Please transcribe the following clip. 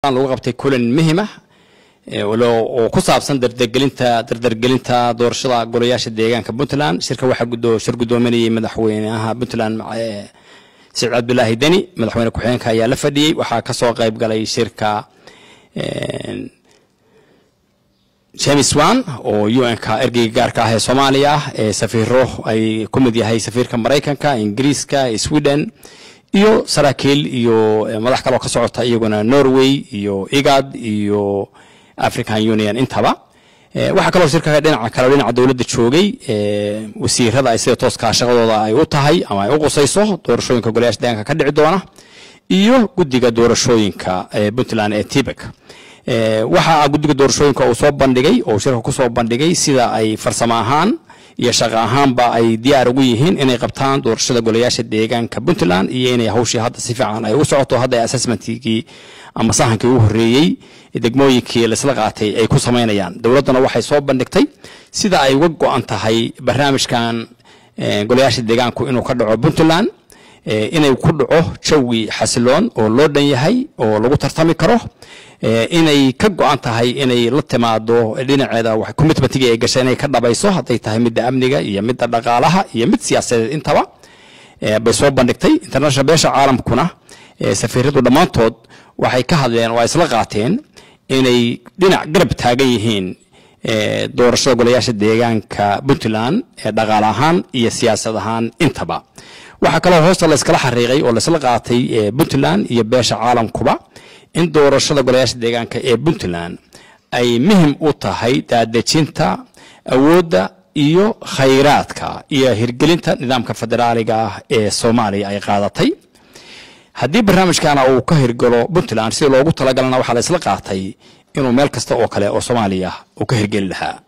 lagu qabtay kulan muhim ah oo ku saabsan dardargelinta dardargelinta doorashada golayaasha deegaanka puntland shirka waxaa gudo shir guddoominayay madaxweynaha puntland saciid cabdulaahi deni madaxweyne ku-xigeenka ayaa la fadhiyey waxaa kasoo qayb galay shirka james wan oo u n-ka ergeyga gaarka ah ee soomaaliya ee safiiro ay ku mid yahay safiirka maraykanka ingiriiska sweden iyo saraakiil iyo madax kaloo ka socota iyaguna norway iyo igad iyo african union intaba waxaa kaloo shirka dhinaca kale dhinaca dowladda joogay wasiirada ay sida tooskaa shaqadooda ay u tahay ama ay u qusayso doorashooyinka golayaasha deegaanka ka dhici doona iyo guddiga doorashooyinka puntland ee tibek waxaa guddiga doorashooyinka uu soo bandhigay oo shirka kusoo bandhigay sida ay farsamo ahaan iyo shaqo ahaanba ay diyaar ugu yihiin inay qabtaan doorashada golayaasha deegaanka puntland iyo inay hawshii hadda si fiican ay u socoto hadda assessmentkii ama sahankii u horeeyey degmooyinkii laisla qaatay ay ku samaynayaan dowladdana waxay soo bandhigtay sida ay uga go-an tahay barnaamijkan golayaasha deegaanku inuu ka dhaco puntland inay ku dhaco jawi xasiloon oo loo dhan yahay oo lagu tartami karo inay ka go-an tahay inay la timaado dhinaceeda commitmentigii ay gashay inay ka dhabayso hadday tahay midda amniga iyo midda dhaqaalaha iyo mid siyaasadeed intaba bay soo bandhigtay international beesha caalamkuna safiiradu dhammaantood waxay ka hadleen oo ay isla qaateen inay dhinac garab taagan yihiin doorashada golayaasha deegaanka puntland ee dhaqaale ahaan iyo siyaasad ahaan intaba waxaa kaloo hoosta layskala xariiqay oo laysla qaatay puntland iyo beesha caalamkuba in doorashada golayaasha deegaanka ee puntland ay muhim u tahay daadejinta awoodda iyo khayraadka iyo hirgelinta nidaamka federaaliga ah ee soomaaliya ay qaadatay haddii barnaamijkana uu ka hirgalo puntland sida loogu talagalana waxaa la isla qaatay inuu meel kasta oo kale oo soomaaliya uu ka hirgeli lahaa